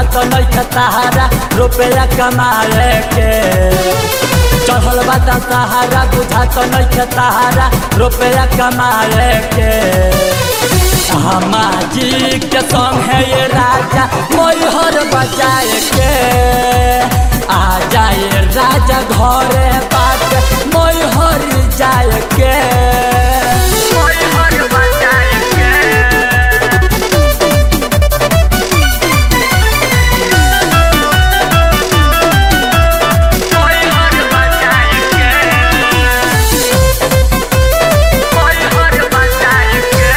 बुझात नहीं सहारा रुपया कमाए के चढ़ल बा सहारा बुझात नहीं सहारा रुपया कमाए के हमाजी के संग है ये राजा मोहर बजाए के आ जाए राजा घरे बात मोहर जाए के मोहर बजाए के मोहर बजाए के मोहर बजाए के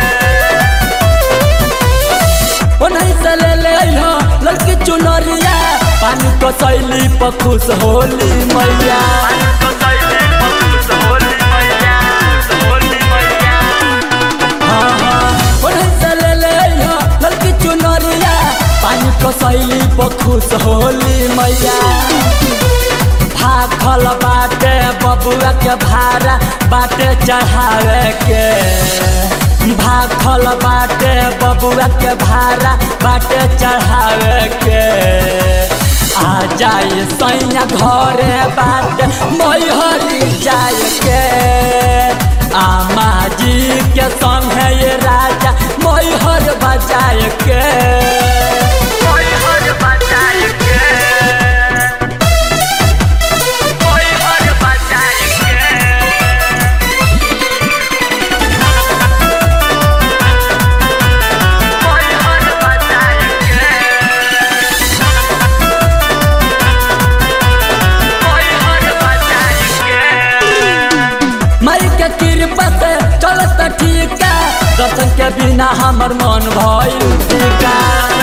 ओ नहीं से ले ले हो लड़की चुनरिया पानी को सैली पर खुश होली मैया हाँ, हाँ, ओ नहीं से ले ले हो लड़की चुनरिया पानी को सैली पर खुश होली मैया भाखल बाटे बबुआ के भाड़ा बाटे चढ़ावे के भाखल बाटे बबुआ के भाड़ा बाटे चढ़ावे के आ जाए सैया घरे बाटे मैहरी जाए के आमा जी के संग है ये राजा मैहर बजाए के मैहर बजाए के मैहर बजाए के मैहर बजाए के मैहर बजाए के मई के कृपा से चलत ठीक दर्शन के बिना हमर मन भइल टीका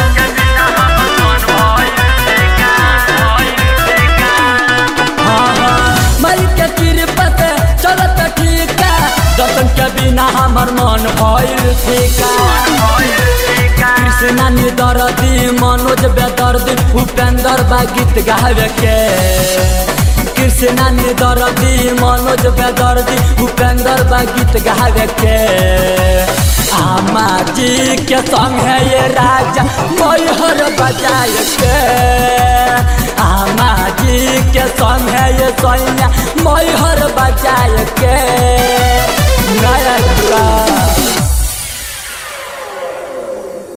हाँ, हाँ, मई के कृपा से चलत ठीक दर्शन के बिना हमर मन भइल टीका कृष्णा निदर्दी मनोज बेदर्दी उपेंद्र बा गीत गावे के कृष्णा निदर्दी मनोज बेदर्दी उपेंद्र बा गीत गावे के आमा जी के संग है ये राजा मैहर बजाए के आमा जी के संग है ये सैया मैहर